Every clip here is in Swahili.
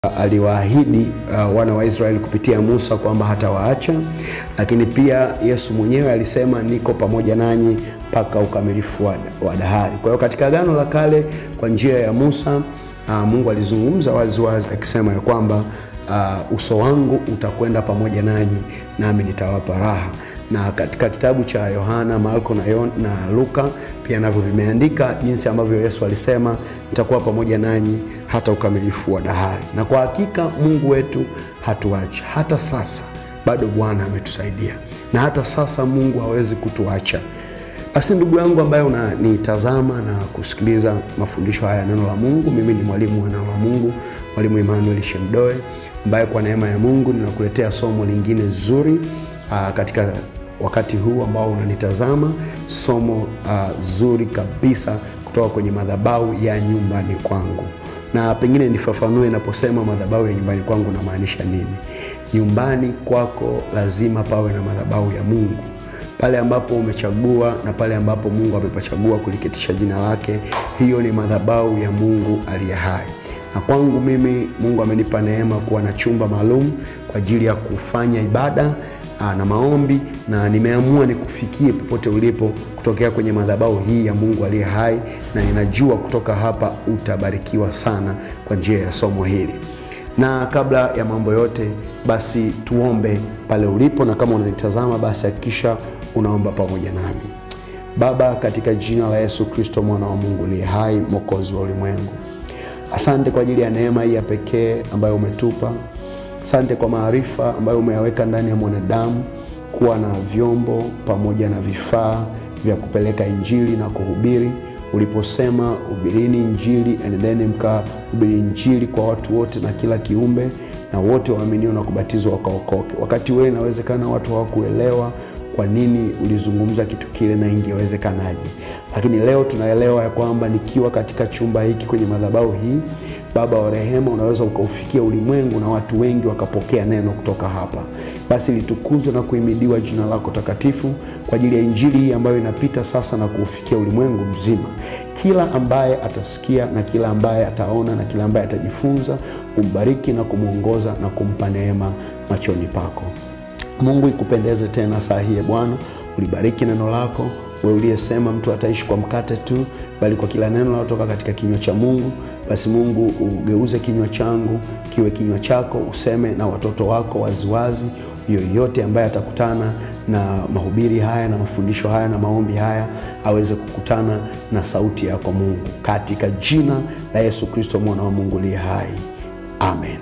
aliwaahidi uh, wana wa Israeli kupitia Musa kwamba hatawaacha, lakini pia Yesu mwenyewe alisema niko pamoja nanyi mpaka ukamilifu wa, wa dahari. Kwa hiyo katika Agano la Kale kwa njia ya Musa uh, Mungu alizungumza waziwazi akisema ya kwamba uh, uso wangu utakwenda pamoja nanyi nami nitawapa raha na katika kitabu cha Yohana, Marko na, Yon, na Luka pia navyo vimeandika jinsi ambavyo Yesu alisema nitakuwa pamoja nanyi hata ukamilifu wa dahari. Na kwa hakika Mungu wetu hatuachi hata sasa, bado Bwana ametusaidia na hata sasa Mungu hawezi kutuacha. Basi ndugu yangu ambaye unanitazama na kusikiliza mafundisho haya ya neno la Mungu, mimi ni mwalimu wa neno la Mungu, mwalimu Emmanuel Shemdoe ambaye kwa neema ya Mungu ninakuletea somo lingine zuri aa, katika wakati huu ambao unanitazama, somo uh, zuri kabisa kutoka kwenye madhabahu ya nyumbani kwangu. Na pengine nifafanue, naposema madhabahu ya nyumbani kwangu namaanisha nini? Nyumbani kwako lazima pawe na madhabahu ya Mungu pale ambapo umechagua na pale ambapo Mungu amepachagua kuliketisha jina lake, hiyo ni madhabahu ya Mungu aliye hai. Na kwangu mimi Mungu amenipa neema kuwa na chumba maalum kwa ajili ya kufanya ibada na maombi na nimeamua nikufikie popote ulipo kutokea kwenye madhabahu hii ya Mungu aliye hai, na ninajua kutoka hapa utabarikiwa sana kwa njia ya somo hili. Na kabla ya mambo yote, basi tuombe pale ulipo, na kama unanitazama, basi hakikisha unaomba pamoja nami. Baba, katika jina la Yesu Kristo mwana wa Mungu aliye hai, mwokozi wa ulimwengu, asante kwa ajili ya neema hii ya pekee ambayo umetupa Asante kwa maarifa ambayo umeyaweka ndani ya mwanadamu kuwa na vyombo pamoja na vifaa vya kupeleka injili na kuhubiri. Uliposema hubirini injili, enendeni mkahubiri injili kwa watu wote na kila kiumbe, na wote waaminio na kubatizwa wakaokoke. Wakati wewe inawezekana watu hawakuelewa kwa nini ulizungumza kitu kile na ingewezekanaje, lakini leo tunaelewa ya kwamba nikiwa katika chumba hiki kwenye madhabahu hii Baba wa rehema, unaweza ukaufikia ulimwengu na watu wengi wakapokea neno kutoka hapa. Basi litukuzwe na kuhimidiwa jina lako takatifu kwa ajili ya injili hii ambayo inapita sasa na kuufikia ulimwengu mzima. Kila ambaye atasikia na kila ambaye ataona na kila ambaye atajifunza, umbariki na kumwongoza na kumpa neema machoni pako. Mungu ikupendeze tena saa hii Bwana, ulibariki neno lako wewe uliyesema mtu ataishi kwa mkate tu, bali kwa kila neno linalotoka katika kinywa cha Mungu. Basi Mungu ugeuze kinywa changu kiwe kinywa chako, useme na watoto wako waziwazi. Yoyote ambaye atakutana na mahubiri haya na mafundisho haya na maombi haya aweze kukutana na sauti yako Mungu, katika jina la Yesu Kristo mwana wa Mungu aliye hai, amen.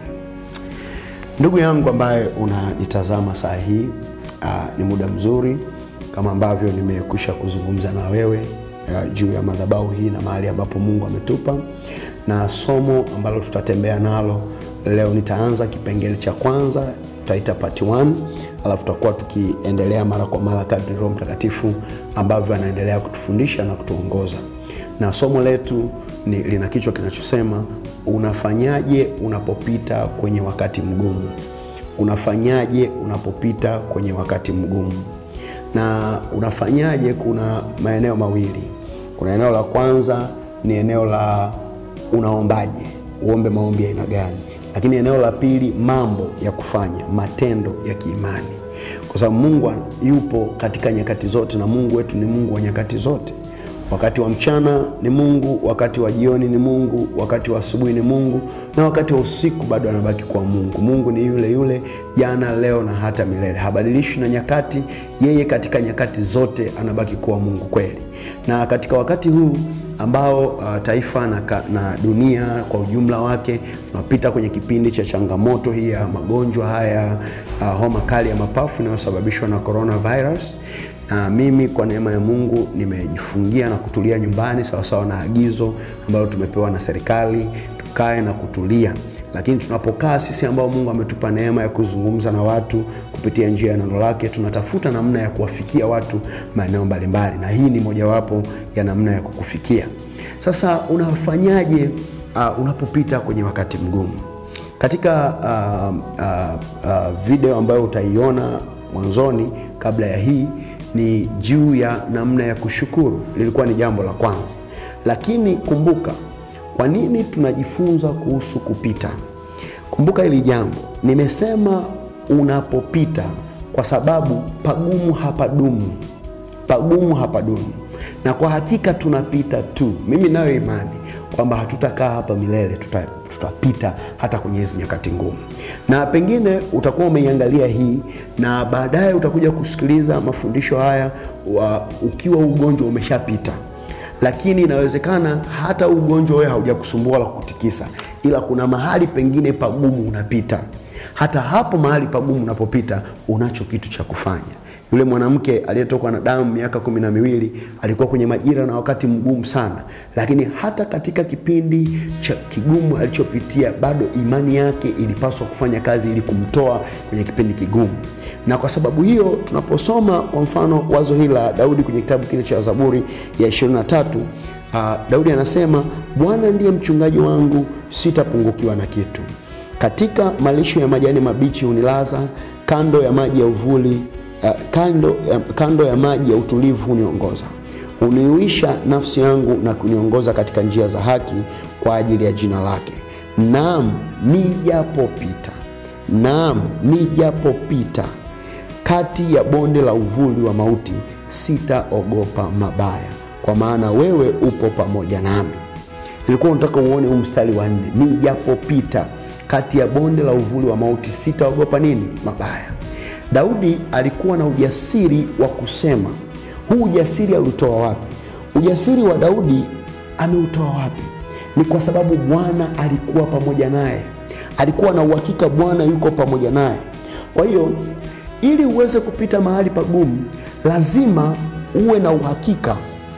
Ndugu yangu ambaye unanitazama saa hii, uh, ni muda mzuri kama ambavyo nimekwisha kuzungumza na wewe uh, juu ya madhabahu hii na mahali ambapo Mungu ametupa na somo ambalo tutatembea nalo leo. Nitaanza kipengele cha kwanza, tutaita part 1, alafu tutakuwa tukiendelea mara kwa mara kadri Roho Mtakatifu ambavyo anaendelea kutufundisha na kutuongoza. Na somo letu ni lina kichwa kinachosema unafanyaje unapopita kwenye wakati mgumu. Unafanyaje unapopita kwenye wakati mgumu na unafanyaje? Kuna maeneo mawili. Kuna eneo la kwanza ni eneo la unaombaje, uombe maombi ya aina gani, lakini eneo la pili mambo ya kufanya, matendo ya kiimani, kwa sababu Mungu yupo katika nyakati zote, na Mungu wetu ni Mungu wa nyakati zote. Wakati wa mchana ni Mungu, wakati wa jioni ni Mungu, wakati wa asubuhi ni Mungu, na wakati wa usiku bado anabaki kuwa Mungu. Mungu ni yule yule jana, leo na hata milele, habadilishwi na nyakati. Yeye katika nyakati zote anabaki kuwa Mungu kweli. Na katika wakati huu ambao uh, taifa na, na dunia kwa ujumla wake tunapita kwenye kipindi cha changamoto hii ya magonjwa haya uh, homa kali ya mapafu inayosababishwa na coronavirus na mimi kwa neema ya Mungu nimejifungia na kutulia nyumbani sawasawa na agizo ambalo tumepewa na serikali, tukae na kutulia. Lakini tunapokaa sisi ambao Mungu ametupa neema ya kuzungumza na watu kupitia njia ya neno lake, tunatafuta namna ya kuwafikia watu maeneo mbalimbali, na hii ni mojawapo ya namna ya kukufikia. Sasa unafanyaje uh, unapopita kwenye wakati mgumu? Katika uh, uh, uh, video ambayo utaiona mwanzoni kabla ya hii ni juu ya namna ya kushukuru. Lilikuwa ni jambo la kwanza, lakini kumbuka, kwa nini tunajifunza kuhusu kupita? Kumbuka hili jambo, nimesema unapopita, kwa sababu pagumu hapadumu, pagumu hapadumu, na kwa hakika tunapita tu. Mimi nayo imani kwamba hatutakaa hapa milele, tuta, tutapita hata kwenye hizi nyakati ngumu, na pengine utakuwa umeiangalia hii na baadaye utakuja kusikiliza mafundisho haya wa, ukiwa ugonjwa umeshapita lakini inawezekana hata ugonjwa wewe haujakusumbua la kutikisa, ila kuna mahali pengine pagumu unapita. Hata hapo mahali pagumu unapopita, unacho kitu cha kufanya. Yule mwanamke aliyetokwa na damu miaka kumi na miwili alikuwa kwenye majira na wakati mgumu sana, lakini hata katika kipindi cha kigumu alichopitia, bado imani yake ilipaswa kufanya kazi ili kumtoa kwenye kipindi kigumu. Na kwa sababu hiyo tunaposoma kwa mfano wazo hili la Daudi kwenye kitabu kile cha Zaburi ya 23, uh, Daudi anasema Bwana ndiye mchungaji wangu, sitapungukiwa na kitu. Katika malisho ya majani mabichi hunilaza, kando ya maji ya uvuli uh, kando, ya, kando ya maji ya utulivu huniongoza. Huniuisha nafsi yangu na kuniongoza katika njia za haki kwa ajili ya jina lake. Naam, nijapopita, naam, nijapopita kati ya bonde la uvuli wa mauti, sitaogopa mabaya, kwa maana wewe upo pamoja nami. Nilikuwa nataka uone huu mstari wa nne, nijapopita kati ya bonde la uvuli wa mauti, sitaogopa nini? Mabaya. Daudi alikuwa na ujasiri wa kusema. Huu ujasiri aliutoa wapi? Ujasiri wa Daudi ameutoa wapi? Ni kwa sababu Bwana alikuwa pamoja naye, alikuwa na uhakika Bwana yuko pamoja naye. Kwa hiyo ili uweze kupita mahali pagumu, lazima uwe na uhakika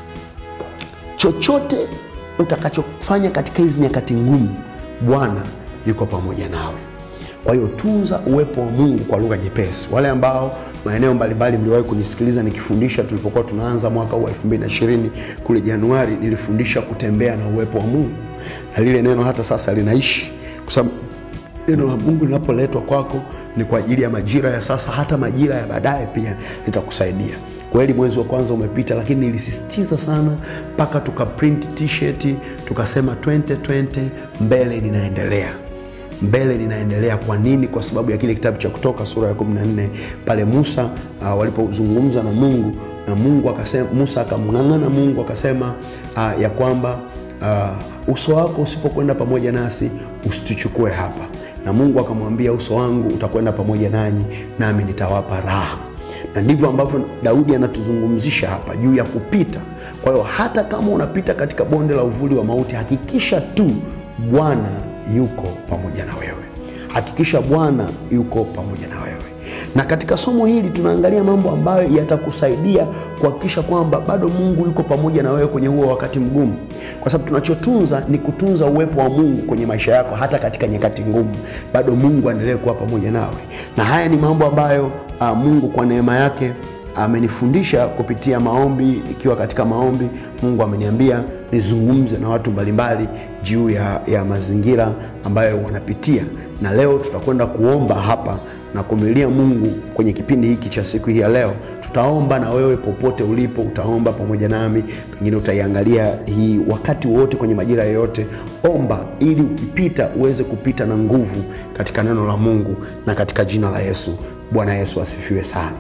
chochote utakachofanya katika hizi nyakati ngumu, Bwana yuko pamoja nawe. Kwa hiyo tunza uwepo wa Mungu kwa lugha nyepesi. Wale ambao maeneo mbalimbali mliwahi kunisikiliza nikifundisha, tulipokuwa tunaanza mwaka huu 2020 kule Januari, nilifundisha kutembea na uwepo wa Mungu, na lile neno hata sasa linaishi, kwa sababu neno la Mungu linapoletwa kwako ni kwa ajili ya majira ya sasa, hata majira ya baadaye pia litakusaidia. Kweli mwezi wa kwanza umepita, lakini nilisisitiza sana mpaka tukaprint t-shirt tukasema 2020 mbele ninaendelea mbele ninaendelea. Kwa nini? Kwa sababu ya kile kitabu cha Kutoka sura ya 14 pale Musa uh, walipozungumza na Mungu na Mungu akasema, Musa akamng'ang'ana Mungu akasema uh, ya kwamba uh, uso wako usipokwenda pamoja nasi usituchukue hapa, na Mungu akamwambia uso wangu utakwenda pamoja nanyi, nami nitawapa raha. Na ndivyo ambavyo Daudi anatuzungumzisha hapa juu ya kupita. Kwa hiyo hata kama unapita katika bonde la uvuli wa mauti, hakikisha tu Bwana yuko pamoja na wewe. Hakikisha Bwana yuko pamoja na wewe. Na katika somo hili tunaangalia mambo ambayo yatakusaidia kuhakikisha kwamba bado Mungu yuko pamoja na wewe kwenye huo wakati mgumu, kwa sababu tunachotunza ni kutunza uwepo wa Mungu kwenye maisha yako, hata katika nyakati ngumu, bado Mungu aendelee kuwa pamoja nawe. Na haya ni mambo ambayo a, Mungu kwa neema yake amenifundisha kupitia maombi. Ikiwa katika maombi, Mungu ameniambia nizungumze na watu mbalimbali juu ya, ya mazingira ambayo wanapitia, na leo tutakwenda kuomba hapa na kumlilia Mungu kwenye kipindi hiki cha siku hii ya leo. Tutaomba na wewe popote ulipo, utaomba pamoja nami, pengine utaiangalia hii wakati wote kwenye majira yoyote. Omba ili ukipita uweze kupita na nguvu katika neno la Mungu na katika jina la Yesu. Bwana Yesu asifiwe sana.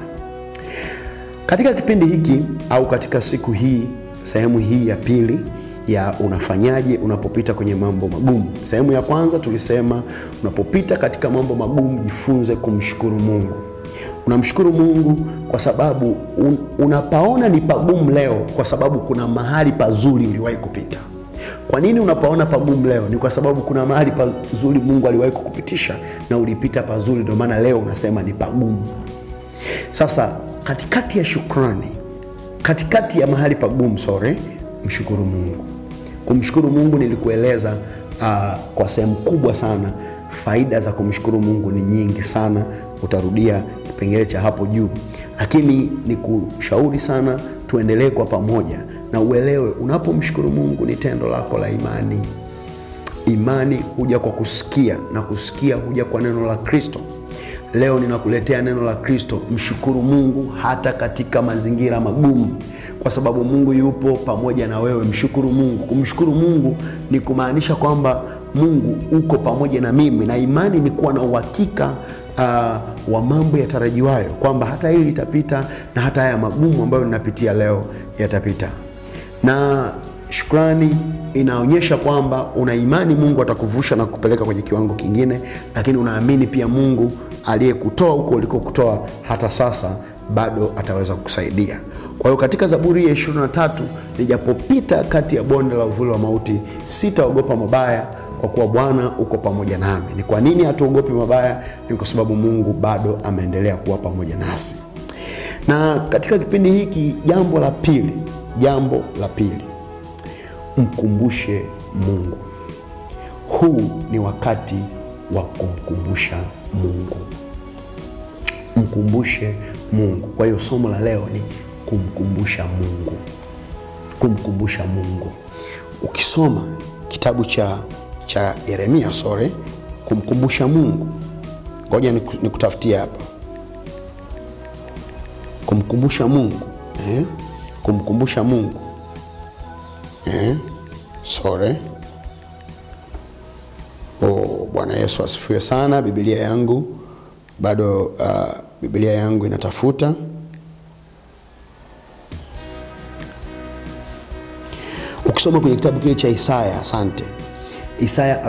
Katika kipindi hiki au katika siku hii, sehemu hii ya pili ya unafanyaje unapopita kwenye mambo magumu. Sehemu ya kwanza tulisema unapopita katika mambo magumu, jifunze kumshukuru Mungu. Unamshukuru Mungu kwa sababu un, unapaona ni pagumu leo, kwa sababu kuna mahali pazuri uliwahi kupita. Kwa nini unapaona pagumu leo? Ni kwa sababu kuna mahali pazuri Mungu aliwahi kukupitisha na ulipita pazuri, ndio maana leo unasema ni pagumu. Sasa katikati ya shukrani, katikati ya mahali pagumu, sorry, mshukuru Mungu. Kumshukuru Mungu nilikueleza uh, kwa sehemu kubwa sana. Faida za kumshukuru Mungu ni nyingi sana, utarudia kipengele cha hapo juu, lakini nikushauri sana tuendelee kwa pamoja na uelewe, unapomshukuru Mungu ni tendo lako la imani. Imani huja kwa kusikia na kusikia huja kwa neno la Kristo. Leo ninakuletea neno la Kristo. Mshukuru Mungu hata katika mazingira magumu, kwa sababu Mungu yupo pamoja na wewe. Mshukuru Mungu. Kumshukuru Mungu ni kumaanisha kwamba Mungu uko pamoja na mimi, na imani ni kuwa na uhakika uh, wa mambo yatarajiwayo, kwamba hata hili litapita na hata haya magumu ambayo ninapitia leo yatapita. Na shukrani inaonyesha kwamba una imani Mungu atakuvusha na kupeleka kwenye kiwango kingine, lakini unaamini pia Mungu aliyekutoa huko ulikokutoa hata sasa bado ataweza kukusaidia. Kwa hiyo katika Zaburi ya 23, nijapopita kati ya bonde la uvuli wa mauti, sitaogopa mabaya, kwa kuwa Bwana uko pamoja nami. Ni kwa nini hatuogopi mabaya? Ni kwa sababu Mungu bado ameendelea kuwa pamoja nasi. Na katika kipindi hiki, jambo la pili, jambo la pili, mkumbushe Mungu. Huu ni wakati wa kumkumbusha Mungu mkumbushe Mungu. Kwa hiyo somo la leo ni kumkumbusha Mungu, kumkumbusha Mungu. Ukisoma kitabu cha, cha Yeremia sore, kumkumbusha Mungu, ngoja nikutafutia hapa, kumkumbusha Mungu eh? kumkumbusha Mungu eh? sore Oh, Bwana Yesu asifiwe sana. Biblia yangu bado uh, Biblia yangu inatafuta. Ukisoma kwenye kitabu kile cha Isaya, asante, Isaya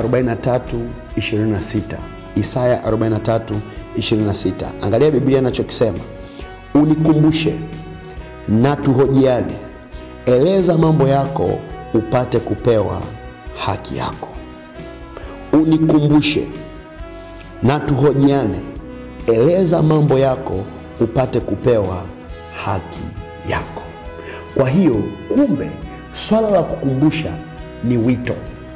43:26, Isaya 43:26, angalia Biblia inachokisema, unikumbushe na tuhojiane, eleza mambo yako upate kupewa haki yako. Unikumbushe na tuhojiane eleza mambo yako upate kupewa haki yako. Kwa hiyo kumbe, swala la kukumbusha ni wito,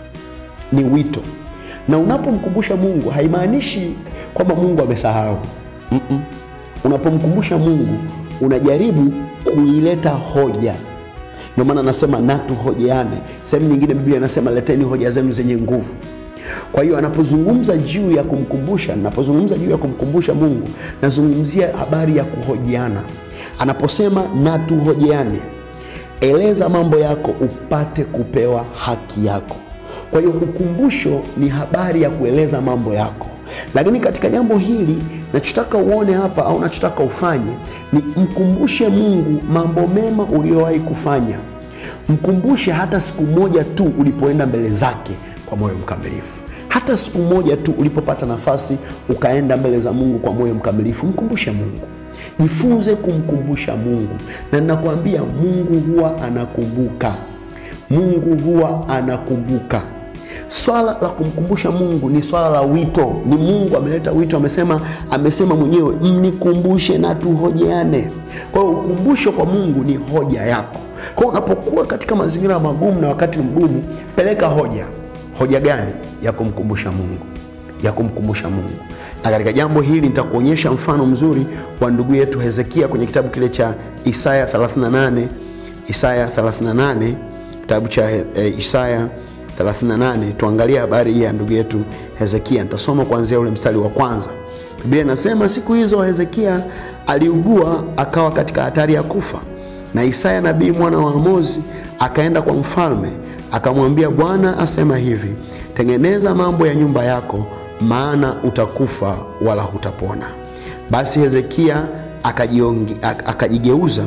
ni wito. Na unapomkumbusha Mungu haimaanishi kwamba Mungu amesahau. mm -mm. Unapomkumbusha Mungu unajaribu kuileta hoja. Ndio maana anasema na tuhojeane. Sehemu nyingine Biblia anasema leteni hoja zenu zenye nguvu. Kwa hiyo anapozungumza juu ya kumkumbusha, napozungumza juu ya kumkumbusha Mungu, nazungumzia habari ya kuhojiana. Anaposema na tuhojiane, eleza mambo yako upate kupewa haki yako. Kwa hiyo ukumbusho ni habari ya kueleza mambo yako, lakini katika jambo hili nachotaka uone hapa au nachotaka ufanye ni mkumbushe Mungu mambo mema uliyowahi kufanya. Mkumbushe hata siku moja tu ulipoenda mbele zake kwa moyo mkamilifu hata siku moja tu ulipopata nafasi ukaenda mbele za Mungu kwa moyo mkamilifu, mkumbushe Mungu. Jifunze kumkumbusha Mungu, na ninakwambia Mungu huwa anakumbuka. Mungu huwa anakumbuka. Swala la kumkumbusha Mungu ni swala la wito. Ni Mungu ameleta wito, amesema amesema mwenyewe mnikumbushe na tuhojeane. Kwa hiyo ukumbusho kwa Mungu ni hoja yako. Kwa hiyo unapokuwa katika mazingira magumu na wakati mgumu, peleka hoja. Hoja gani? Ya kumkumbusha Mungu, ya kumkumbusha Mungu. Na katika jambo hili nitakuonyesha mfano mzuri wa ndugu yetu Hezekia kwenye kitabu kile cha Isaya 38, Isaya 38, kitabu cha e, Isaya 38. Tuangalie habari hii ya ndugu yetu Hezekia. Nitasoma kuanzia ule mstari wa kwanza. Biblia inasema siku hizo Hezekia aliugua akawa katika hatari ya kufa, na Isaya nabii mwana wa Amozi akaenda kwa mfalme akamwambia, Bwana asema hivi, tengeneza mambo ya nyumba yako, maana utakufa wala hutapona. Basi Hezekia akajigeuza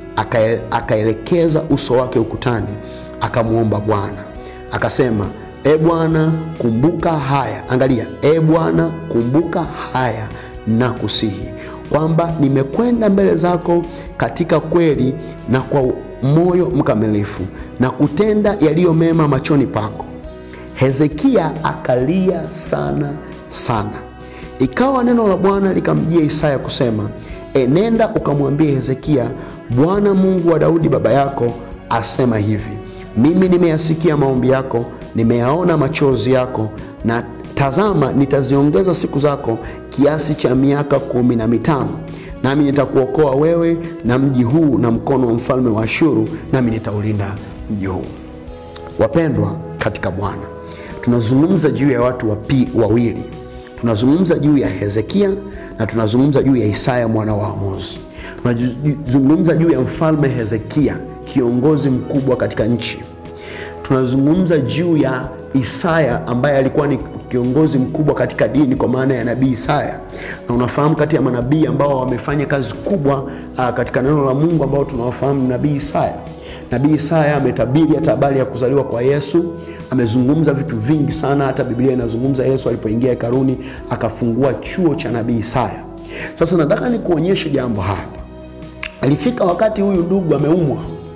akaelekeza uso wake ukutani, akamwomba Bwana akasema, e Bwana, kumbuka haya. Angalia, e Bwana, kumbuka haya na kusihi kwamba nimekwenda mbele zako katika kweli na kwa moyo mkamilifu na kutenda yaliyo mema machoni pako. Hezekia akalia sana sana. Ikawa neno la Bwana likamjia Isaya kusema, enenda ukamwambie Hezekia, Bwana Mungu wa Daudi baba yako asema hivi, mimi nimeyasikia maombi yako, nimeyaona machozi yako, na tazama, nitaziongeza siku zako kiasi cha miaka kumi na mitano nami nitakuokoa wewe na mji huu na mkono wa mfalme wa Ashuru, nami nitaulinda mji huu. Wapendwa katika Bwana, tunazungumza juu ya watu wapi wawili. Tunazungumza juu ya Hezekia na tunazungumza juu ya Isaya mwana wa Amozi. Tunazungumza juu ya mfalme Hezekia, kiongozi mkubwa katika nchi. Tunazungumza juu ya Isaya ambaye alikuwa ni kiongozi mkubwa katika dini kwa maana ya nabii Isaya, na unafahamu kati ya manabii ambao wamefanya kazi kubwa uh, katika neno la Mungu ambao tunawafahamu nabii Isaya. Nabii Isaya ametabiri hata habari ya kuzaliwa kwa Yesu, amezungumza vitu vingi sana. Hata Biblia inazungumza Yesu alipoingia hekaluni akafungua chuo cha nabii Isaya. Sasa nataka nikuonyeshe jambo hapa. Alifika wakati huyu ndugu ameumwa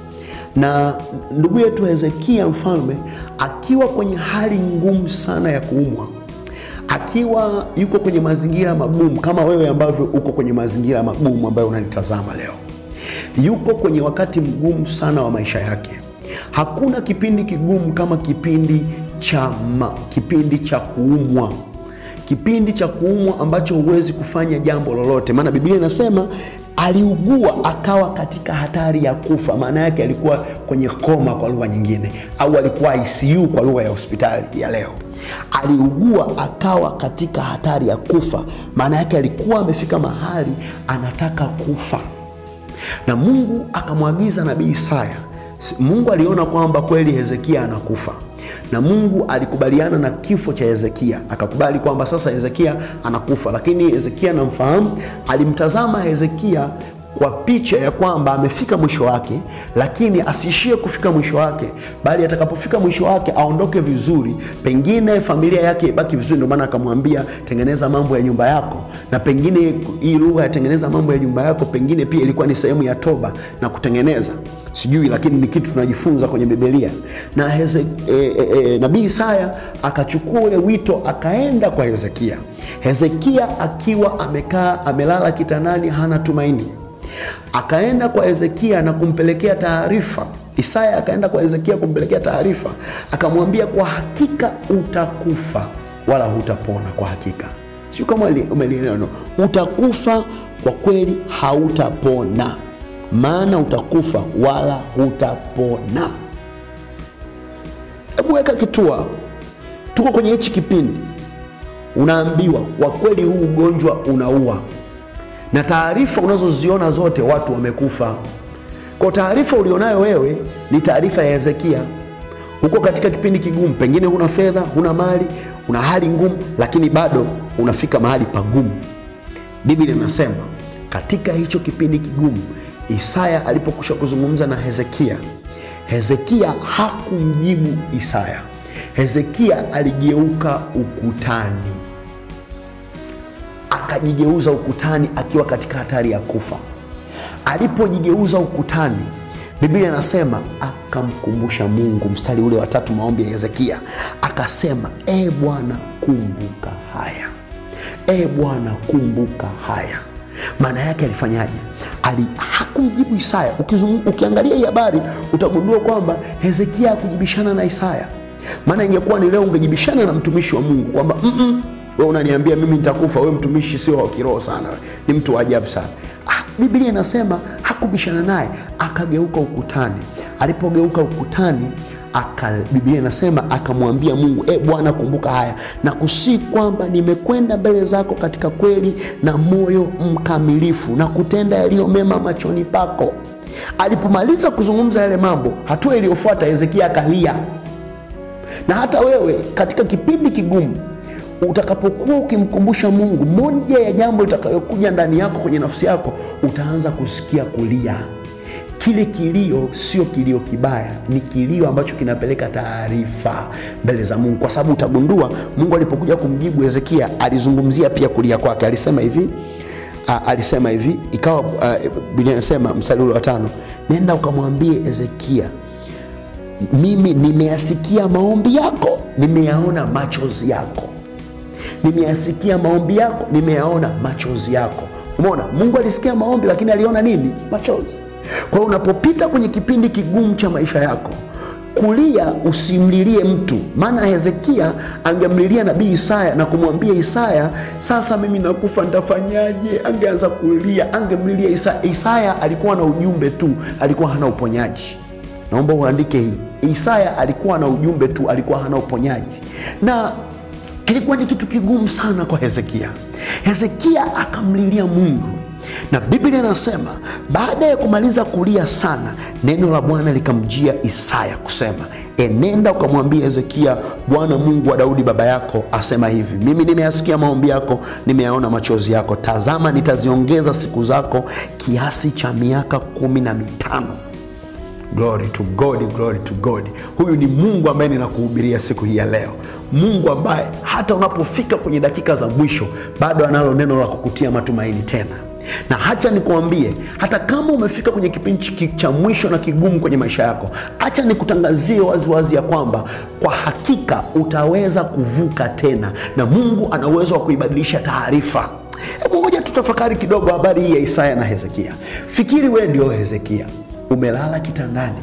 na ndugu yetu Hezekia mfalme akiwa kwenye hali ngumu sana ya kuumwa, akiwa yuko kwenye mazingira magumu kama wewe ambavyo uko kwenye mazingira magumu ambayo unanitazama leo, yuko kwenye wakati mgumu sana wa maisha yake. Hakuna kipindi kigumu kama kipindi cha ma, kipindi cha kuumwa kipindi cha kuumwa ambacho huwezi kufanya jambo lolote, maana Biblia inasema aliugua akawa katika hatari ya kufa. Maana yake alikuwa kwenye koma kwa lugha nyingine, au alikuwa ICU kwa lugha ya hospitali ya leo. Aliugua akawa katika hatari ya kufa, maana yake alikuwa amefika mahali anataka kufa, na Mungu akamwagiza nabii Isaya. Mungu aliona kwamba kweli Hezekia anakufa na Mungu alikubaliana na kifo cha Hezekia, akakubali kwamba sasa Hezekia anakufa. Lakini Hezekia namfahamu, alimtazama Hezekia kwa picha ya kwamba amefika mwisho wake, lakini asiishie kufika mwisho wake, bali atakapofika mwisho wake aondoke vizuri, pengine familia yake ibaki vizuri. Ndio maana akamwambia tengeneza mambo ya nyumba yako, na pengine hii lugha ya tengeneza mambo ya nyumba yako pengine pia ilikuwa ni sehemu ya toba na kutengeneza sijui lakini ni kitu tunajifunza kwenye Biblia. Na Heze, e, e, e, nabii Isaya akachukua ule wito akaenda kwa Hezekia. Hezekia akiwa amekaa amelala kitandani, hana tumaini, akaenda kwa Hezekia na kumpelekea taarifa. Isaya akaenda kwa Hezekia kumpelekea taarifa, akamwambia kwa hakika utakufa wala hutapona. Kwa hakika, sio kama umelielewa, utakufa kwa kweli, hautapona maana utakufa wala hutapona. Hebu weka kituo hapo. Tuko kwenye hichi kipindi, unaambiwa kwa kweli huu ugonjwa unaua, na taarifa unazoziona zote watu wamekufa. Kwa taarifa ulionayo wewe ni taarifa ya Hezekia. Huko katika kipindi kigumu, pengine huna fedha, huna mali, una hali ngumu, lakini bado unafika mahali pagumu. Biblia inasema katika hicho kipindi kigumu Isaya alipokwisha kuzungumza na Hezekia, Hezekia hakumjibu Isaya. Hezekia aligeuka ukutani, akajigeuza ukutani akiwa katika hatari ya kufa. Alipojigeuza ukutani, Biblia inasema akamkumbusha Mungu. Mstari ule wa tatu, maombi ya Hezekia, akasema e Bwana, kumbuka haya, e Bwana, kumbuka haya. Maana yake alifanyaje? Ali, hakumjibu Isaya. Ukizungu, ukiangalia hii habari utagundua kwamba Hezekia hakujibishana na Isaya. Maana ingekuwa ni leo ungejibishana na mtumishi wa Mungu kwamba mm -mm, wewe unaniambia mimi nitakufa, wewe mtumishi sio wa kiroho sana, ni mtu wa ajabu sana. Ah, Biblia inasema hakubishana naye, akageuka ukutani. Alipogeuka ukutani aka, Biblia inasema akamwambia Mungu, e Bwana, kumbuka haya na kusii kwamba nimekwenda mbele zako katika kweli na moyo mkamilifu na kutenda yaliyo mema machoni pako. Alipomaliza kuzungumza yale mambo, hatua iliyofuata Hezekia akalia. Na hata wewe katika kipindi kigumu utakapokuwa ukimkumbusha Mungu, moja ya jambo litakayokuja ndani yako kwenye nafsi yako, utaanza kusikia kulia. Kile kilio sio kilio kibaya, ni kilio ambacho kinapeleka taarifa mbele za Mungu, kwa sababu utagundua Mungu alipokuja kumjibu Hezekia alizungumzia pia kulia kwake. Alisema hivi a, alisema hivi ikawa, Biblia inasema mstari ule wa tano, nenda ukamwambie Hezekia, mimi nimeyasikia maombi yako, nimeyaona machozi yako. Nimeyasikia maombi yako, nimeyaona machozi yako. Umeona, Mungu alisikia maombi, lakini aliona nini? Machozi. Kwa hiyo unapopita kwenye kipindi kigumu cha maisha yako, kulia usimlilie mtu, maana Hezekia angemlilia nabii Isaya na kumwambia Isaya, sasa mimi nakufa, nitafanyaje? Angeanza kulia, angemlilia Isaya. Isaya alikuwa na ujumbe tu, alikuwa hana uponyaji. Naomba uandike hii, Isaya alikuwa na ujumbe tu, alikuwa hana uponyaji, na kilikuwa ni kitu kigumu sana kwa Hezekia. Hezekia akamlilia Mungu na Biblia inasema baada ya kumaliza kulia sana, neno la Bwana likamjia Isaya kusema, enenda ukamwambia Hezekia, Bwana Mungu wa Daudi baba yako asema hivi, mimi nimeyasikia maombi yako, nimeyaona machozi yako. Tazama, nitaziongeza siku zako kiasi cha miaka kumi na mitano. Glory to God, glory to God. Huyu ni Mungu ambaye ninakuhubiria siku hii ya leo, Mungu ambaye hata unapofika kwenye dakika za mwisho bado analo neno la kukutia matumaini tena. Na hacha nikuambie, hata kama umefika kwenye kipindi cha mwisho na kigumu kwenye maisha yako, hacha nikutangazie waziwazi ya kwamba kwa hakika utaweza kuvuka tena, na Mungu ana uwezo wa kuibadilisha taarifa. Hebu ngoja tutafakari kidogo habari hii ya Isaya na Hezekia. Fikiri wewe ndio Hezekia, umelala kitandani,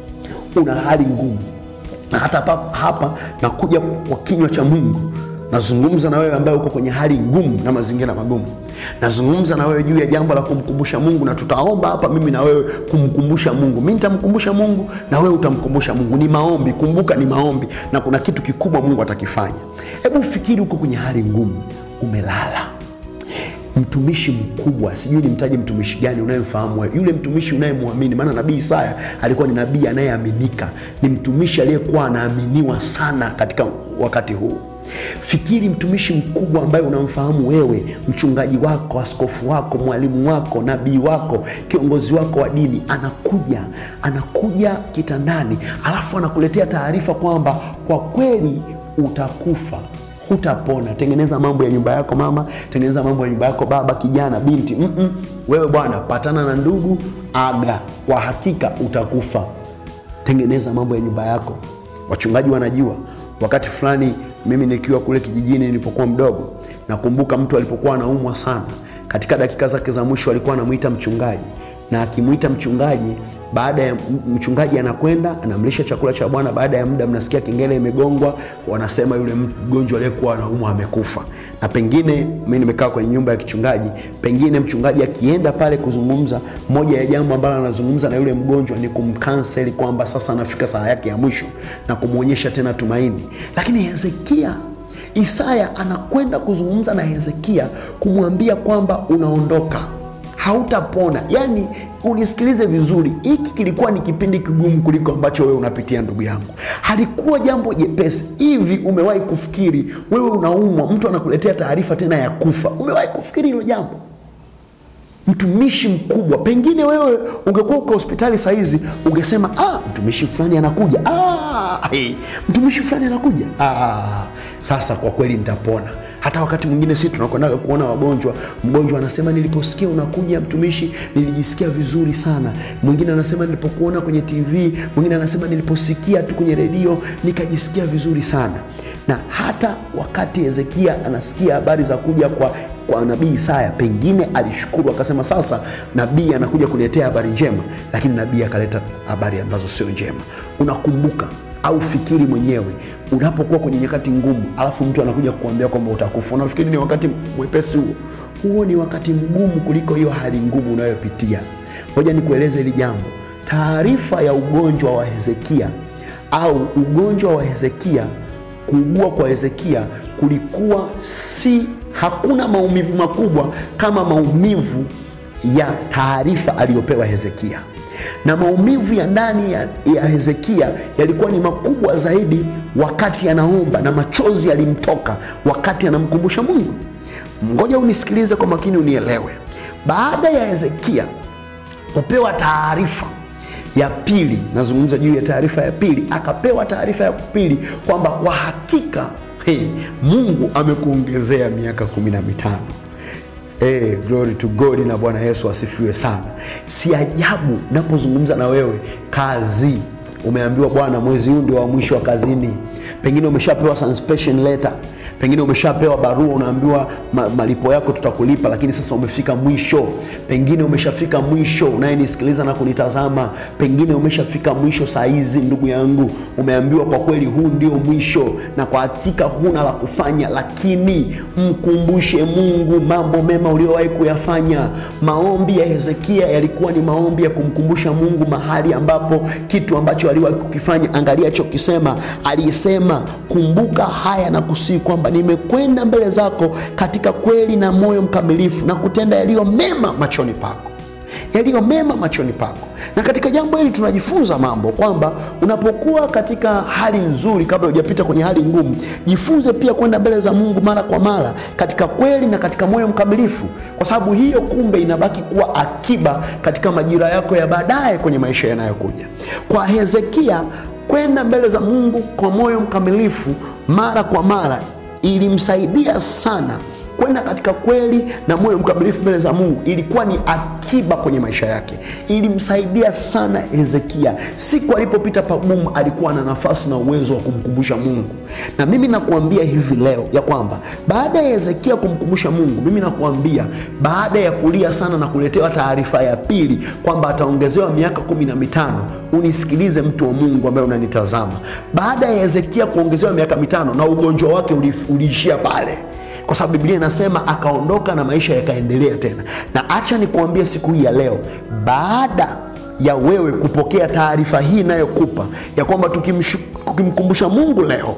una hali ngumu, na hata hapa, hapa nakuja kwa kinywa cha Mungu nazungumza na wewe ambaye uko kwenye hali ngumu na mazingira magumu. Nazungumza na wewe juu ya jambo la kumkumbusha Mungu, na tutaomba hapa mimi na wewe kumkumbusha Mungu. Mimi nitamkumbusha Mungu na wewe utamkumbusha Mungu. Ni maombi, kumbuka, ni maombi, na kuna kitu kikubwa Mungu atakifanya. Hebu fikiri, uko kwenye hali ngumu, umelala mtumishi mkubwa, sijui nimtaje mtumishi gani unayemfahamu wewe, yule mtumishi unayemwamini. Maana nabii Isaya alikuwa ni nabii anayeaminika, ni mtumishi aliyekuwa anaaminiwa sana katika wakati huu. Fikiri mtumishi mkubwa ambaye unamfahamu wewe, mchungaji wako, askofu wako, mwalimu wako, nabii wako, kiongozi wako wa dini, anakuja anakuja kitandani, alafu anakuletea taarifa kwamba kwa kweli utakufa hutapona. Tengeneza mambo ya nyumba yako mama, tengeneza mambo ya nyumba yako baba, kijana, binti. mm -mm. Wewe bwana, patana na ndugu, aga, kwa hakika utakufa. Tengeneza mambo ya nyumba yako. Wachungaji wanajua. Wakati fulani mimi nikiwa kule kijijini nilipokuwa mdogo, nakumbuka mtu alipokuwa anaumwa sana, katika dakika zake za mwisho alikuwa anamwita mchungaji, na akimwita mchungaji baada ya mchungaji anakwenda anamlisha chakula cha Bwana. Baada ya muda, mnasikia kengele imegongwa, wanasema yule mgonjwa aliyekuwa anaumwa amekufa. Na pengine mimi nimekaa kwenye nyumba ya kichungaji, pengine mchungaji akienda pale kuzungumza, moja ya jambo ambalo anazungumza na yule mgonjwa ni kumkanseli kwamba sasa anafika saa yake ya mwisho na kumwonyesha tena tumaini. Lakini Hezekia Isaya anakwenda kuzungumza na Hezekia kumwambia kwamba unaondoka hautapona. Yaani, unisikilize vizuri, hiki kilikuwa ni kipindi kigumu kuliko ambacho wewe unapitia ndugu yangu. Halikuwa jambo jepesi. Hivi umewahi kufikiri wewe unaumwa, mtu anakuletea taarifa tena ya kufa? Umewahi kufikiri hilo jambo? Mtumishi mkubwa, pengine wewe ungekuwa uko hospitali saa hizi ungesema ah, mtumishi fulani anakuja, ah, hey, mtumishi fulani anakuja, ah, sasa kwa kweli nitapona hata wakati mwingine sisi tunakwendaga kuona wagonjwa, mgonjwa anasema niliposikia unakuja mtumishi, nilijisikia vizuri sana. Mwingine anasema nilipokuona kwenye TV, mwingine anasema niliposikia tu kwenye redio nikajisikia vizuri sana. Na hata wakati Hezekia anasikia habari za kuja kwa kwa nabii Isaya, pengine alishukuru akasema, sasa nabii anakuja kuniletea habari njema, lakini nabii akaleta habari ambazo sio njema. Unakumbuka au fikiri mwenyewe unapokuwa kwenye nyakati ngumu, alafu mtu anakuja kukuambia kwamba utakufa, unafikiri ni wakati mwepesi huo? Huo ni wakati mgumu kuliko hiyo hali ngumu unayopitia. Ngoja nikueleze hili jambo. Taarifa ya ugonjwa wa Hezekia au ugonjwa wa Hezekia, kuugua kwa Hezekia kulikuwa si, hakuna maumivu makubwa kama maumivu ya taarifa aliyopewa Hezekia na maumivu ya ndani ya, ya Hezekia yalikuwa ni makubwa zaidi wakati anaomba na machozi yalimtoka wakati anamkumbusha Mungu. Ngoja unisikilize kwa makini, unielewe. Baada ya Hezekia kupewa taarifa ya pili, nazungumza juu ya taarifa ya pili, akapewa taarifa ya pili kwamba kwa hakika hey, Mungu amekuongezea miaka kumi na mitano. Hey, glory to God na Bwana Yesu asifiwe sana. Si ajabu napozungumza na wewe, kazi umeambiwa bwana, mwezi huu ndio wa mwisho wa kazini. Pengine umeshapewa suspension letter, pengine umeshapewa barua, unaambiwa ma, malipo yako tutakulipa, lakini sasa umefika mwisho. Pengine umeshafika mwisho, unayenisikiliza na kunitazama, pengine umeshafika mwisho saa hizi, ndugu yangu, umeambiwa kwa kweli huu ndio mwisho, na kwa hakika huna la kufanya, lakini mkumbushe Mungu mambo mema uliowahi kuyafanya. Maombi ya Hezekia yalikuwa ni maombi ya kumkumbusha Mungu mahali ambapo kitu ambacho aliwahi kukifanya. Angalia alichokisema, alisema kumbuka haya na kusii kwamba nimekwenda mbele zako katika kweli na moyo mkamilifu na kutenda yaliyo mema machoni pako yaliyo mema machoni pako. Na katika jambo hili tunajifunza mambo kwamba unapokuwa katika hali nzuri, kabla hujapita kwenye hali ngumu, jifunze pia kwenda mbele za Mungu mara kwa mara katika kweli na katika moyo mkamilifu, kwa sababu hiyo kumbe inabaki kuwa akiba katika majira yako ya baadaye kwenye maisha yanayokuja. Kwa Hezekia, kwenda mbele za Mungu kwa moyo mkamilifu mara kwa mara ilimsaidia sana kwenda katika kweli na moyo mkamilifu mbele za Mungu ilikuwa ni akiba kwenye maisha yake, ilimsaidia sana Hezekia. Siku alipopita pagumu, alikuwa na nafasi na uwezo wa kumkumbusha Mungu. Na mimi nakuambia hivi leo ya kwamba baada ya Hezekia kumkumbusha Mungu, mimi nakuambia baada ya kulia sana na kuletewa taarifa ya pili kwamba ataongezewa miaka kumi na mitano, unisikilize mtu wa Mungu ambaye unanitazama, baada ya Hezekia kuongezewa miaka mitano na ugonjwa wake uliishia pale kwa sababu Biblia inasema akaondoka na maisha yakaendelea tena. Na acha nikuambie siku hii ya leo, baada ya wewe kupokea taarifa hii inayokupa ya kwamba tukimkumbusha Mungu leo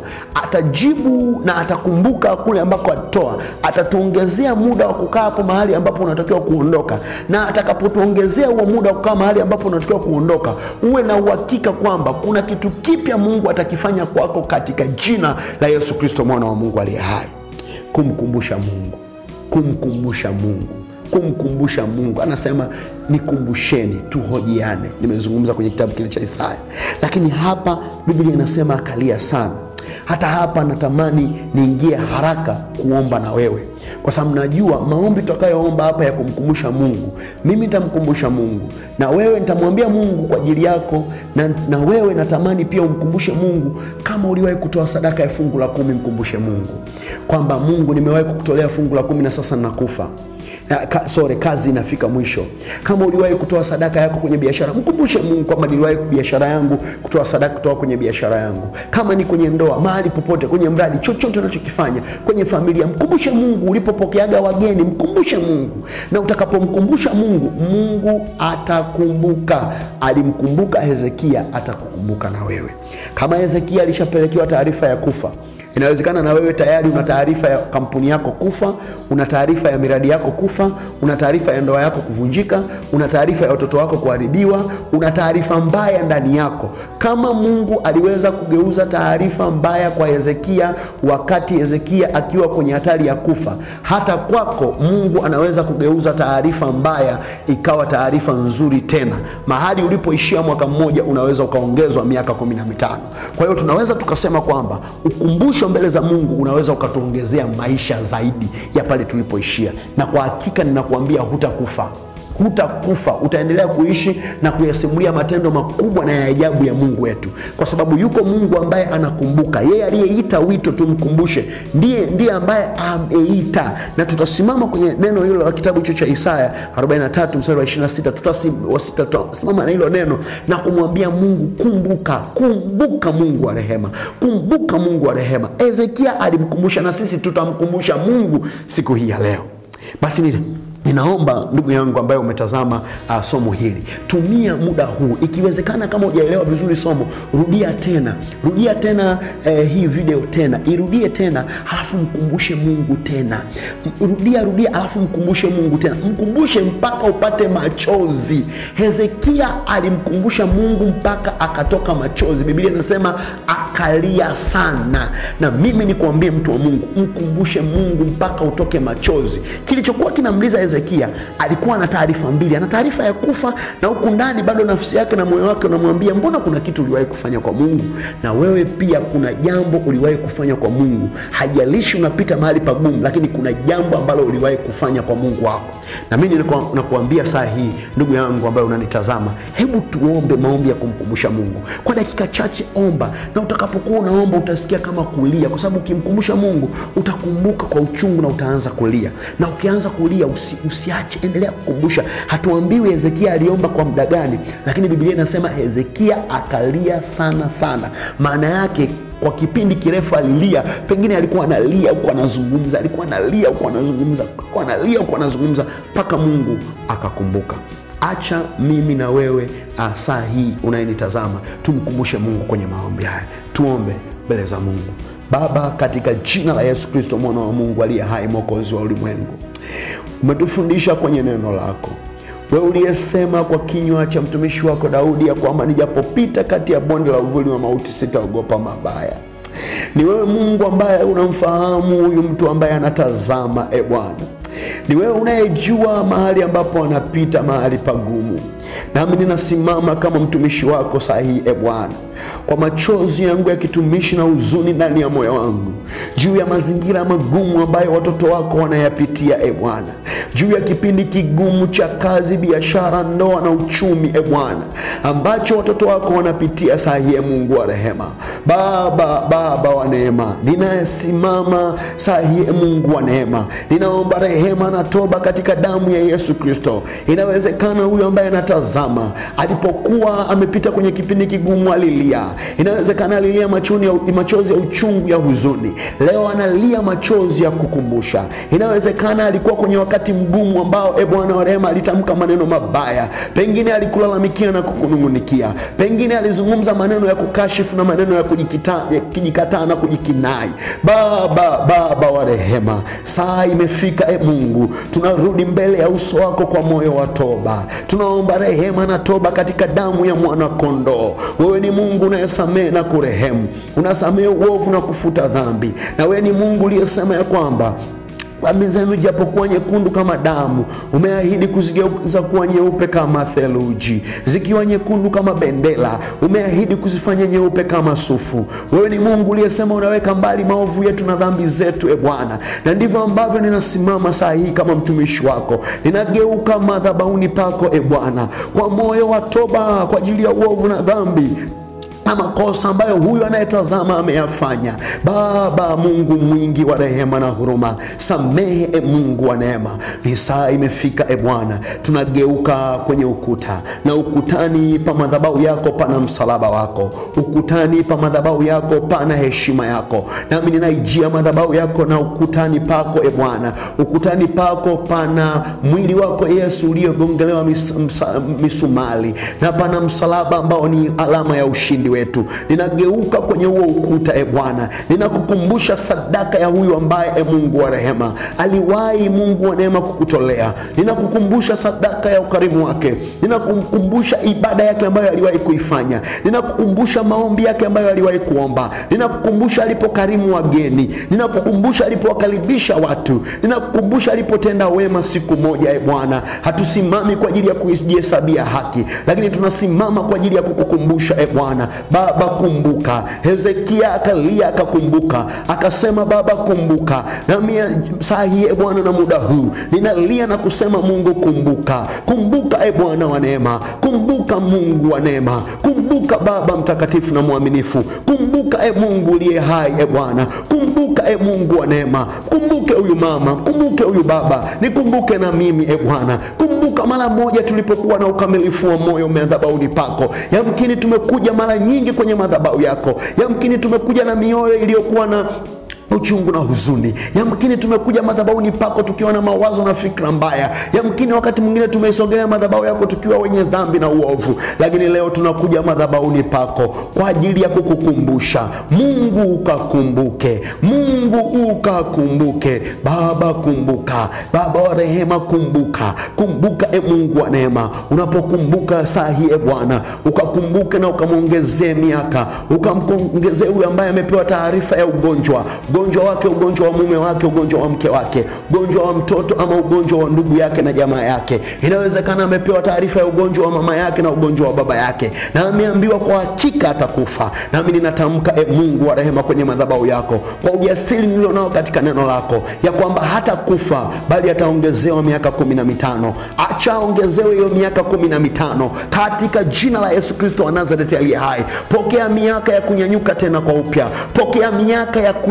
atajibu na atakumbuka kule ambako alitoa, atatuongezea muda wa kukaa hapo mahali ambapo unatakiwa kuondoka, na atakapotuongezea huo muda wa kukaa mahali ambapo unatakiwa kuondoka, uwe na uhakika kwamba kuna kitu kipya Mungu atakifanya kwako katika jina la Yesu Kristo mwana wa Mungu aliye hai. Kumkumbusha Mungu, kumkumbusha Mungu, kumkumbusha Mungu. Anasema nikumbusheni, tuhojiane. Nimezungumza kwenye kitabu kile cha Isaya, lakini hapa Biblia inasema akalia sana. Hata hapa natamani niingie haraka kuomba na wewe, kwa sababu najua maombi tutakayoomba hapa ya kumkumbusha Mungu, mimi nitamkumbusha Mungu na wewe nitamwambia Mungu kwa ajili yako, na, na wewe natamani pia umkumbushe Mungu. Kama uliwahi kutoa sadaka ya fungu la kumi, mkumbushe Mungu kwamba Mungu, nimewahi kukutolea fungu la kumi na sasa nakufa Ka, sorry, kazi inafika mwisho. Kama uliwahi kutoa sadaka yako kwenye biashara, mkumbushe Mungu kwamba niliwahi biashara yangu kutoa sadaka kutoka kwenye biashara yangu. Kama ni kwenye ndoa, mahali popote, kwenye mradi, chochote unachokifanya, kwenye familia, mkumbushe Mungu. Ulipopokeaga wageni, mkumbushe Mungu, na utakapomkumbusha Mungu, Mungu atakumbuka. Alimkumbuka Hezekia, atakukumbuka na wewe. Kama Hezekia alishapelekewa taarifa ya kufa Inawezekana na wewe tayari una taarifa ya kampuni yako kufa, una taarifa ya miradi yako kufa, una taarifa ya ndoa yako kuvunjika, una taarifa ya watoto wako kuharibiwa, una taarifa mbaya ndani yako. Kama Mungu aliweza kugeuza taarifa mbaya kwa Hezekia wakati Hezekia akiwa kwenye hatari ya kufa, hata kwako Mungu anaweza kugeuza taarifa mbaya ikawa taarifa nzuri tena. Mahali ulipoishia mwaka mmoja unaweza ukaongezwa miaka kumi na mitano. Kwa hiyo tunaweza tukasema kwamba ukumbusho mbele za Mungu unaweza ukatuongezea maisha zaidi ya pale tulipoishia, na kwa hakika ninakuambia hutakufa hutakufa utaendelea kuishi na kuyasimulia matendo makubwa na ya ajabu ya Mungu wetu, kwa sababu yuko Mungu ambaye anakumbuka. Yeye aliyeita wito tumkumbushe, ndiye ndiye ambaye ameita. Na tutasimama kwenye neno hilo la kitabu hicho cha Isaya 43 mstari wa 26, tutasimama na hilo neno na kumwambia Mungu, kumbuka, kumbuka Mungu wa rehema, kumbuka Mungu wa rehema. Hezekia alimkumbusha, na sisi tutamkumbusha Mungu siku hii ya leo. Basi nini Ninaomba ndugu yangu ambaye umetazama uh, somo hili, tumia muda huu, ikiwezekana, kama hujaelewa vizuri somo, rudia tena, rudia tena eh, hii video tena, irudie tena, halafu mkumbushe Mungu tena, rudia rudia, halafu mkumbushe Mungu tena, mkumbushe mpaka upate machozi. Hezekia alimkumbusha Mungu mpaka akatoka machozi. Biblia inasema akalia sana, na mimi nikuambie, mtu wa Mungu, mkumbushe Mungu mpaka utoke machozi. Kilichokuwa kinamliza Hezekia alikuwa na taarifa mbili, ana taarifa ya kufa na huku ndani bado nafsi yake na moyo wake unamwambia mbona kuna kitu uliwahi kufanya kwa Mungu. Na wewe pia kuna jambo uliwahi kufanya kwa Mungu. Hajalishi unapita mahali pagumu, lakini kuna jambo ambalo uliwahi kufanya kwa Mungu wako. Na mimi nakuambia saa hii, ndugu yangu ambaye unanitazama, hebu tuombe maombi ya kumkumbusha Mungu kwa dakika chache. Omba, na utakapokuwa unaomba utasikia kama kulia, kwa sababu ukimkumbusha Mungu utakumbuka kwa uchungu na utaanza kulia, na ukianza kulia usi, usiache, endelea kukumbusha. Hatuambiwi Hezekia aliomba kwa muda gani, lakini Biblia inasema Hezekia akalia sana sana. Maana yake kwa kipindi kirefu alilia, pengine alikuwa analia huko anazungumza, alikuwa analia huko anazungumza, alikuwa analia huko anazungumza, mpaka Mungu akakumbuka. Acha mimi na wewe saa hii unayenitazama tumkumbushe Mungu kwenye maombi haya. Tuombe mbele za Mungu. Baba, katika jina la Yesu Kristo mwana wa Mungu aliye hai, mwokozi wa ulimwengu, umetufundisha kwenye neno lako wewe uliyesema kwa kinywa cha mtumishi wako Daudi ya kwamba nijapopita kati ya bonde la uvuli wa mauti sitaogopa mabaya. Ni wewe Mungu ambaye unamfahamu huyu mtu ambaye anatazama, e Bwana. Ni wewe unayejua mahali ambapo anapita mahali pagumu, nami ninasimama kama mtumishi wako saa hii e Bwana, kwa machozi yangu ya kitumishi na huzuni ndani ya moyo wangu juu ya mazingira magumu ambayo watoto wako wanayapitia e Bwana, juu ya kipindi kigumu cha kazi, biashara, ndoa na uchumi e Bwana, ambacho watoto wako wanapitia saa hii e Mungu wa rehema. Baba, Baba wa neema, ninayesimama saa hii e Mungu wa neema, ninaomba rehema na toba katika damu ya Yesu Kristo. Inawezekana huyu ambaye anatazama alipokuwa amepita kwenye kipindi kigumu alilia, inawezekana alilia machoni ya, machozi ya uchungu ya huzuni, leo analia machozi ya kukumbusha. Inawezekana alikuwa kwenye wakati mgumu ambao e Bwana wa rehema alitamka maneno mabaya, pengine alikulalamikia na kukunung'unikia, pengine alizungumza maneno ya kukashifu na maneno ya kujikataa na kujikinai. Baba, Baba wa rehema, saa imefika e Mungu, tunarudi mbele ya uso wako kwa moyo wa toba. Tunaomba rehema na toba katika damu ya mwana kondoo. Wewe ni Mungu unayesamehe na kurehemu, unasamehe uovu na kufuta dhambi, na wewe ni Mungu uliyesema ya kwamba dhambi zenu japokuwa nyekundu kama damu, umeahidi kuzigeuza kuwa nyeupe kama theluji. Zikiwa nyekundu kama bendera, umeahidi kuzifanya nyeupe kama sufu. Wewe ni Mungu uliyesema unaweka mbali maovu yetu na dhambi zetu, e Bwana, na ndivyo ambavyo ninasimama saa hii kama mtumishi wako, ninageuka madhabahuni pako, e Bwana, kwa moyo wa toba kwa ajili ya uovu na dhambi na makosa ambayo huyu anayetazama ameyafanya. Baba Mungu mwingi wa rehema na huruma, samehe e Mungu wa neema. Ni saa imefika e Bwana, tunageuka kwenye ukuta, na ukutani pa madhabahu yako pana msalaba wako, ukutani pa madhabahu yako pana heshima yako, nami ninaijia madhabahu yako na ukutani pako e Bwana, ukutani pako pana mwili wako Yesu uliogongelewa mis, msa, misumali na pana msalaba ambao ni alama ya ushindi wetu. Ninageuka kwenye huo ukuta e Bwana, ninakukumbusha sadaka ya huyu ambaye e Mungu wa rehema aliwahi Mungu wa neema kukutolea. Ninakukumbusha sadaka ya ukarimu wake, ninakukumbusha ibada yake ambayo aliwahi kuifanya, ninakukumbusha maombi yake ambayo aliwahi kuomba, ninakukumbusha alipokarimu wageni, ninakukumbusha alipowakaribisha watu, ninakukumbusha alipotenda wema siku moja. E Bwana, hatusimami kwa ajili ya kujihesabia haki, lakini tunasimama kwa ajili ya kukukumbusha e Bwana. Baba kumbuka. Hezekia akalia akakumbuka, akasema Baba kumbuka. Nami saa hii e Bwana, na muda huu ninalia na kusema Mungu kumbuka, kumbuka e Bwana wa neema, kumbuka Mungu wa neema, kumbuka Baba mtakatifu na mwaminifu, kumbuka e Mungu uliye hai e Bwana, kumbuka e Mungu wa neema, kumbuke huyu mama, kumbuke huyu baba, nikumbuke na mimi e Bwana, kumbuka mara moja tulipokuwa na ukamilifu wa moyo madhabahuni pako. Yamkini tumekuja mara nyingi kwenye madhabahu yako, yamkini tumekuja na mioyo iliyokuwa na uchungu na huzuni. Yamkini tumekuja madhabahuni pako tukiwa na mawazo na fikra mbaya. Yamkini wakati mwingine tumeisogelea madhabahu yako tukiwa wenye dhambi na uovu, lakini leo tunakuja madhabahuni pako kwa ajili ya kukukumbusha. Mungu ukakumbuke, Mungu ukakumbuke. Baba kumbuka, Baba wa rehema kumbuka, kumbuka e Mungu wa neema. Unapokumbuka saa hii e Bwana, ukakumbuke na ukamwongezee miaka, ukamwongezee huyu ambaye amepewa taarifa ya ugonjwa ugonjwa wake, ugonjwa wa mume wake, ugonjwa wa mke wake, ugonjwa wa mtoto ama ugonjwa wa ndugu yake na jamaa yake. Inawezekana amepewa taarifa ya ugonjwa wa mama yake na ugonjwa wa baba yake, na ameambiwa kwa hakika atakufa. Nami ninatamka e Mungu wa rehema, kwenye madhabahu yako kwa ujasiri nilionao katika neno lako ya kwamba hata kufa bali ataongezewa miaka kumi na mitano. Acha aongezewe hiyo miaka kumi na mitano katika jina la Yesu Kristo wa Nazareti aliye hai. Pokea miaka ya kunyanyuka tena kwa upya, pokea miaka ya kuinuliwa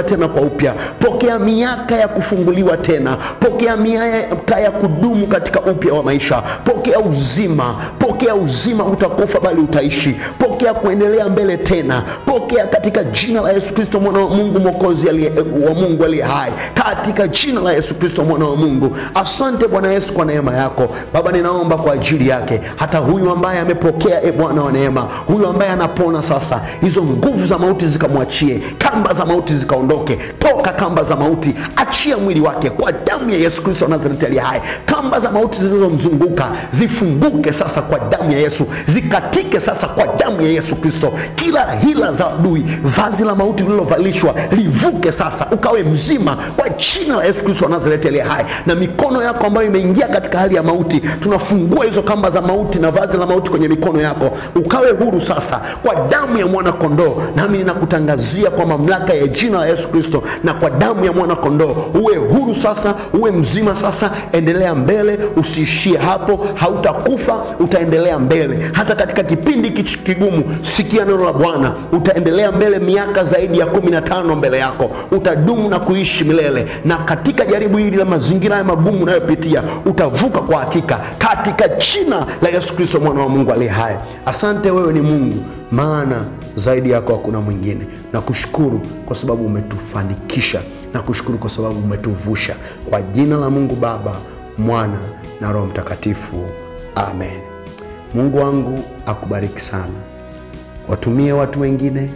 tena kwa upya. Pokea miaka ya kufunguliwa tena, pokea miaka ya kudumu katika upya wa maisha. Pokea uzima, pokea uzima, utakufa bali utaishi. Pokea kuendelea mbele tena, pokea katika jina la Yesu Kristo mwana wa Mungu mwokozi aliye wa Mungu aliye hai, katika jina la Yesu Kristo mwana wa Mungu. Asante Bwana Yesu kwa neema yako Baba, ninaomba kwa ajili yake, hata huyu ambaye amepokea, e Bwana wa neema, huyu ambaye anapona sasa, hizo nguvu za mauti zikamwachie, kamba za mauti zikaondoke, toka kamba za mauti, achia mwili wake kwa damu ya Yesu Kristo wa Nazareti aliye hai. Kamba za mauti zilizomzunguka zifunguke sasa kwa damu ya Yesu, zikatike sasa kwa damu ya Yesu Kristo. Kila hila za adui, vazi la mauti lililovalishwa livuke sasa, ukawe mzima kwa jina la Yesu Kristo wa Nazareti aliye hai. Na mikono yako ambayo imeingia katika hali ya mauti, tunafungua hizo kamba za mauti na vazi la mauti kwenye mikono yako, ukawe huru sasa kwa damu ya mwana kondoo. Nami ninakutangazia kwa mamlaka ya jina la Yesu Kristo na kwa damu ya mwana kondoo, uwe huru sasa, uwe mzima sasa. Endelea mbele, usiishie hapo, hautakufa, utaendelea mbele hata katika kipindi kichi kigumu. Sikia neno la Bwana, utaendelea mbele miaka zaidi ya kumi na tano mbele yako, utadumu na kuishi milele, na katika jaribu hili la mazingira haya magumu unayopitia utavuka kwa hakika, katika jina la Yesu Kristo mwana wa Mungu aliye hai. Asante, wewe ni Mungu, maana zaidi yako hakuna mwingine. Nakushukuru kwa sababu umetufanikisha, nakushukuru kwa sababu umetuvusha. Kwa jina la Mungu Baba, Mwana na Roho Mtakatifu, amen. Mungu wangu akubariki sana. Watumie watu wengine,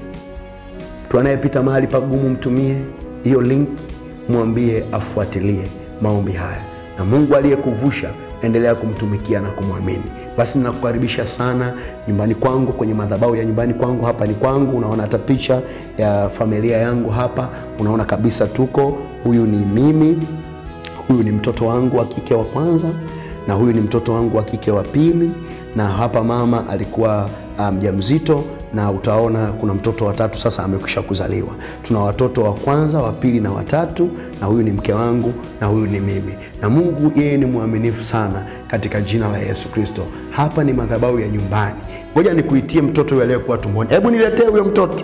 mtu anayepita mahali pagumu, mtumie hiyo link, mwambie afuatilie maombi haya, na Mungu aliyekuvusha endelea kumtumikia na kumwamini. Basi ninakukaribisha sana nyumbani kwangu, kwenye madhabahu ya nyumbani kwangu. Hapa ni kwangu, unaona hata picha ya familia yangu hapa, unaona kabisa tuko. Huyu ni mimi, huyu ni mtoto wangu wa kike wa kwanza, na huyu ni mtoto wangu wa kike wa pili, na hapa mama alikuwa mjamzito um, na utaona kuna mtoto wa tatu sasa amekwisha kuzaliwa. Tuna watoto wa kwanza, wa pili na watatu, na huyu ni mke wangu na huyu ni mimi. Na Mungu yeye ni mwaminifu sana, katika jina la Yesu Kristo. Hapa ni madhabahu ya nyumbani. Ngoja nikuitie mtoto yule aliyekuwa tumboni. Hebu niletee huyo mtoto,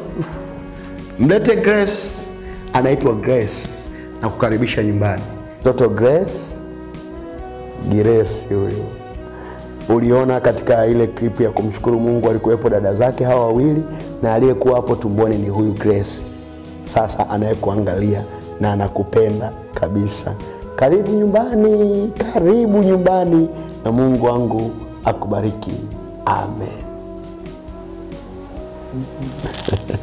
mlete Grace, anaitwa Grace na kukaribisha nyumbani. Mtoto Grace, Grace huyu Uliona katika ile klipu ya kumshukuru Mungu, alikuwepo dada zake hawa wawili, na aliyekuwa hapo tumboni ni huyu Grace, sasa anayekuangalia na anakupenda kabisa. Karibu nyumbani, karibu nyumbani, na Mungu wangu akubariki. Amen.